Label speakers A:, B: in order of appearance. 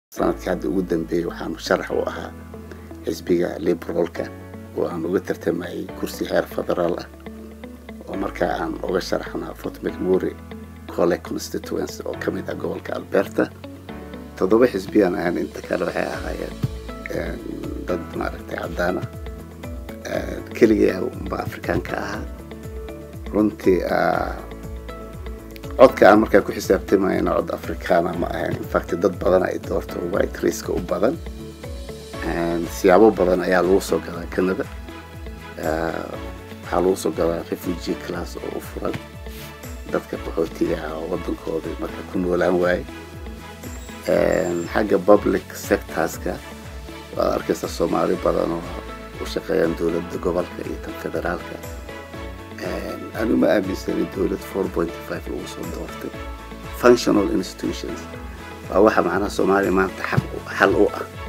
A: sanadkii hadda ugu dambeeyey waxaanu sharax u ahaa xisbiga liberalka oo aan uga tartamayay kursi heer federaal ah oo markaa aan uga sharaxnaa fort mcmury cole constituency oo ka mid ah gobolka alberta toddoba xisbiyaan ahaan inta kale waxay ahaayeen dad maaragtay caddaana keligay unba afrikaanka ahaa runtii codka aan markaa ku xisaabtamayna cod afrikaana ma ahayn infact dad badan ay doorto white raceka u badan siyaabo badan ayaa lagu soo gadaa canada waxaa lagu soo gadaa refugee class oo u furan dadka qaxootiga ah oo waddankooda marka ku noolaan waaye xagga public sectorska waad arkaysa soomaali badan oo u shaqeeyaan dowladda gobolka iyo tan federaalka anu ma aaminsani dowlad four point five lagu soo doortay functional institutions waa waxa macnaha soomaaliya maanta xal u ah